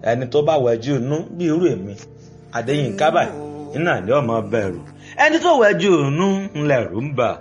ẹni tó bá wẹjú inú bí irú èmi Adéyínká báyìí iná ní ọmọ bẹ̀rù ẹni tó wẹjú inú ńlẹ̀rù ń bà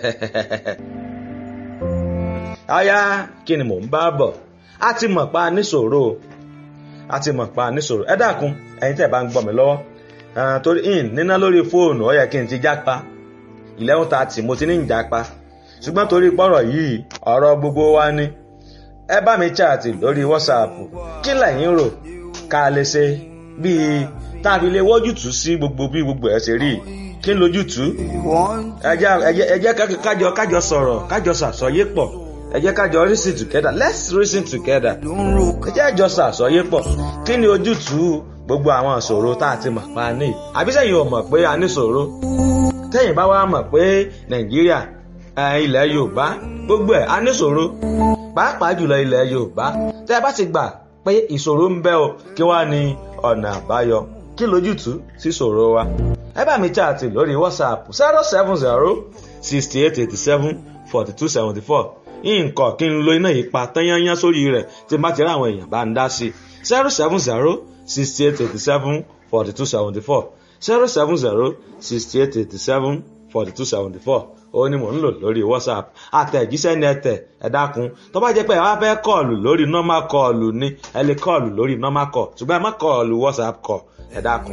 aya kí ni mò ń bá bọ̀ a ti mọ̀ pa níṣòro a ti mọ̀ pa níṣòro ẹ dákun ẹ̀yin tẹ́ bá ń gbọ́ mi lọ́wọ́ torí in níná lórí fóònù ó yẹ kí n ti jápa eleven thirty mo ti ní ń jápa ṣùgbọ́n torí pọ́rọ̀ yìí ọ̀rọ̀ gbogbo wa ni ẹ bá mi chaàtì lórí whatsapp kí lẹ̀yin rò ká lè ṣe bíi tá a fi lè wọ́jútùú sí gbogbo bí gbogbo ẹ̀ ṣe rí kí n lójútùú ẹ jẹ́ kájọ kájọ sọ̀rọ̀ kájọ ṣàsọyé pọ̀ ẹ jẹ́ kájọ reason together let's reason together ẹ jẹ́ àjọ ṣàsọyé pọ̀ kí ni ojútùú gbogbo àwọn ìṣòro tá a ti mọ̀ pa ní àbísẹ̀yìn ò mọ̀ pé a ní ìṣòro tẹ́yìn bá wá mọ̀ pé nàìjíríà ilẹ̀ yorùbá gbogbo ẹ̀ a ní ìṣòro pàápàá jùlọ ilẹ̀ yorùbá tẹ́ ẹ bá ti gbà pé ìṣòro ń bẹ o kí wá ní ọ̀nà àbáyọ kí lójútùú sí ìṣòro wa ẹ bá mi chaàtì lórí whatsapp zero seven zero sixty eight eighty seven forty two seventy four nǹkan kí n lo iná yìí pa tányányán sórí rẹ̀ tí n bá ti rí àwọn èèyàn bá ń dá sí zero seven zero sixty eight eighty seven forty two seventy four zero seven zero sixty eight eighty seven forty two seventy four ó ní mò ń lò lórí whatsapp àtẹ̀jíṣẹ́ ní ẹ̀tẹ̀ ẹ̀ dákun tó bá jẹ́ pé ẹ wá fẹ́ kọ́ọ̀lù lórí normal kọ́ọ̀lù ni ẹ lè kọ́ọ̀lù lórí normal call ṣùgbọ́n ẹ má kọ́ọ̀lù whatsapp call ẹ̀ dákun.